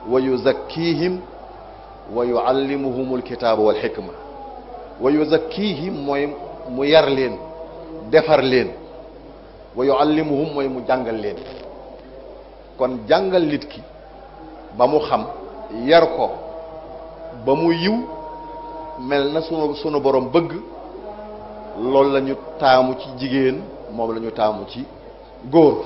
wa yuzakkihim wa yuallimuhum alkitaaba wal xikma wa yuzakkihim mooy mu yar leen defar leen wa yuallimuhum mooy mu jàngal leen kon jàngal nit ki ba mu xam yar ko ba mu yiw mel na sunu sunu borom bëgg loolu la ñu taamu ci jigéen moom la ñu taamu ci góor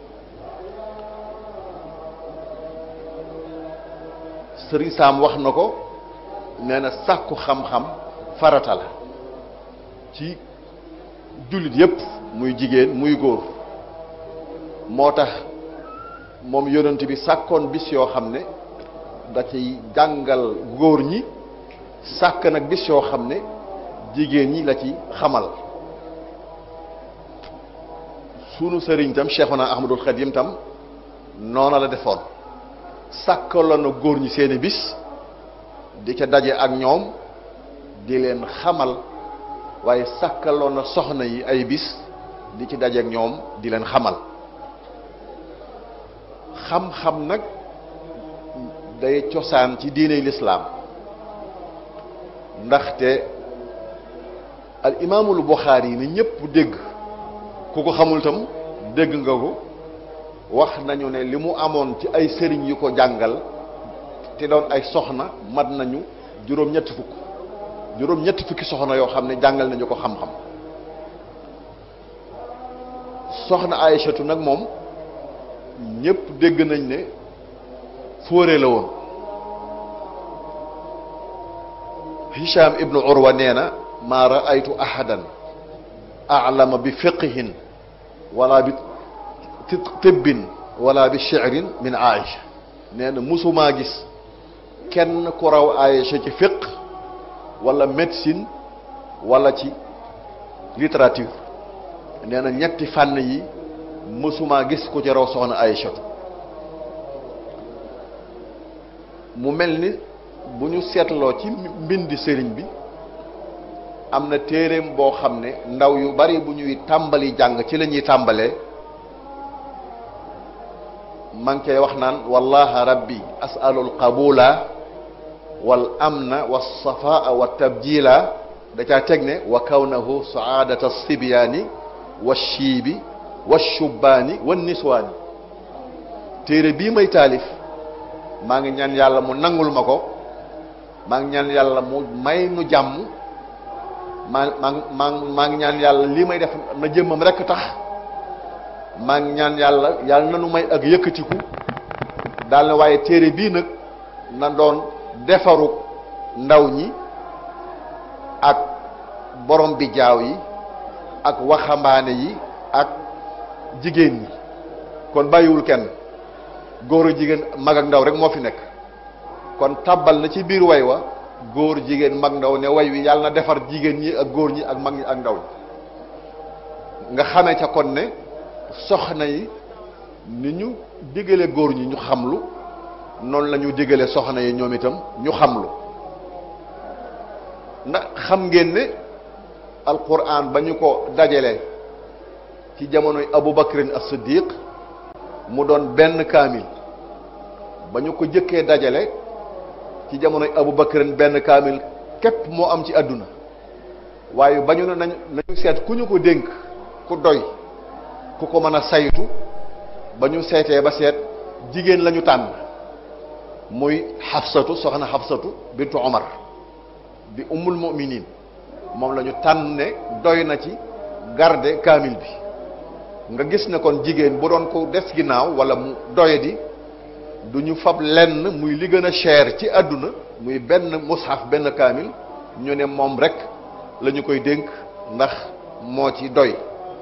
sëriñ Saam wax na ko nee na sàkku xam-xam farata la ci jullit yépp muy jigéen muy góor moo tax moom yonent bi sàkkoon bis yoo xam ne da ciy jàngal góor ñi sàkk nag bis yoo xam ne jigéen ñi la ci xamal sunu sëriñ tam Cheikhuna Ahmadul Xadim tam noona la defoon sàkkaloon na góor ñi seeni bis di ca daje ak ñoom di leen xamal waaye sàkkaloon na soxna yi ay bis di ci daje ak ñoom di leen xamal xam-xam nag day cosaan ci diiney lislaam ndaxte al imaamul Buxaari yi ni ñëpp dégg ku ko xamul tam dégg nga ko wax nañu ne li mu amoon ci ay sëriñ yu ko jàngal te doon ay soxna mat nañu juróom-ñetti fukk juróom-ñetti fukki soxna yoo xam ne jàngal nañu ko xam-xam soxna Aïchatu nag moom ñëpp dégg nañ ne fóore la woon Hisham ibnu Urwa nee na maa raaytu ahadan alama bi fiqihin wala bi tibbin wala bi shi'rin min Aïcha nee na musumaa gis kenn ku raw Aïcha ci fiq wala médecine wala ci littérature nee na ñetti fànn yi mësumaa gis ku ci raw soxna Aïcha mu mel ni bu ñu seetloo ci mbindi sëriñ bi am na téeréem boo xam ne ndaw yu bari bu ñuy tàmbali jàng ci la ñuy tàmbalee man koy wax naan wallaha rabbi asalu alqabula wal amna wa safaa wa tabjila da caa teg ne wa kawnahu saadata sibyaani wa shiibi wa shubbaani wa niswaani téere bii may taalif maa ngi ñaan yàlla mu nangul ma ko maa ngi ñaan yàlla mu may nu jàmm maa maa maa maa ngi ñaan yàlla lii may def na jëmmam rekk tax maa ngi ñaan yàlla yàlla na nu may ak yëkkatiku daal na waaye téere bii nag na doon defaru ndaw ñi ak borom bi jaaw yi ak waxambaane yi ak jigéen ñi kon bàyyiwul kenn góor jigéen mag ak ndaw rek moo fi nekk kon tàbbal na ci biir way wa góor jigéen mag ndaw ne way wi yàlla na defar jigéen ñi ak góor ñi ak mag ñi ak ndaw ñi nga xamee ca kon ne soxna yi ni ñu digale góor ñi ñu xamlu noonu la ñu digale soxna yi ñoom itam ñu xamlu ndax xam ngeen ne alquran ba ñu ko dajale ci jamonoy Abu Bakrin as-Siddiq mu doon benn kaamil ba ñu ko jëkkee dajale ci jamonoy Abu Bakrin benn kaamil képp moo am ci àdduna waaye ba ñu ne nañ nañu seet ku ñu ko dénk ku doy ku ko mën a saytu ba ñu seetee ba seet jigéen la ñu tànn muy xafsatu soxna xafsatu bintu Omar di ummul muminin moom la ñu tànn ne doy na ci garde kaamil bi nga gis ne kon jigéen bu doon ko des ginnaaw wala mu doye di du ñu fab lenn muy li gën a cher ci àdduna muy benn mushaf benn kaamil ñu ne moom rek la ñu koy dénk ndax moo ci doy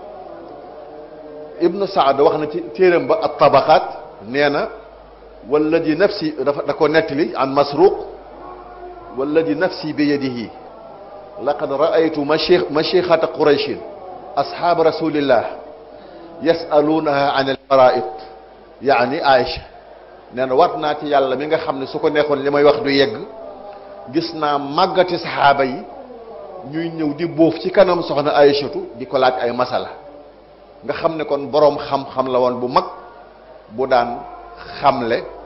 ibnu saad wax na ci téeram ba at tabaqaat nee na walladi nafsi dafa da ko nettali an masruq walladi nafsi bi yadihi laqad raaytu mashih mashixata qurayshin asxaab rasulillah yasaluunaha an alfaraid yaani aïcha nee na wat naa ci yàlla mi nga xam ne su ko neexoon li may wax du yegg gis naa màggati saxaaba yi ñuy ñëw di bóof ci kanam soxna aïchatu di ko laaj ay masala nga xam ne kon boroom xam-xam la woon bu mag bu daan xamle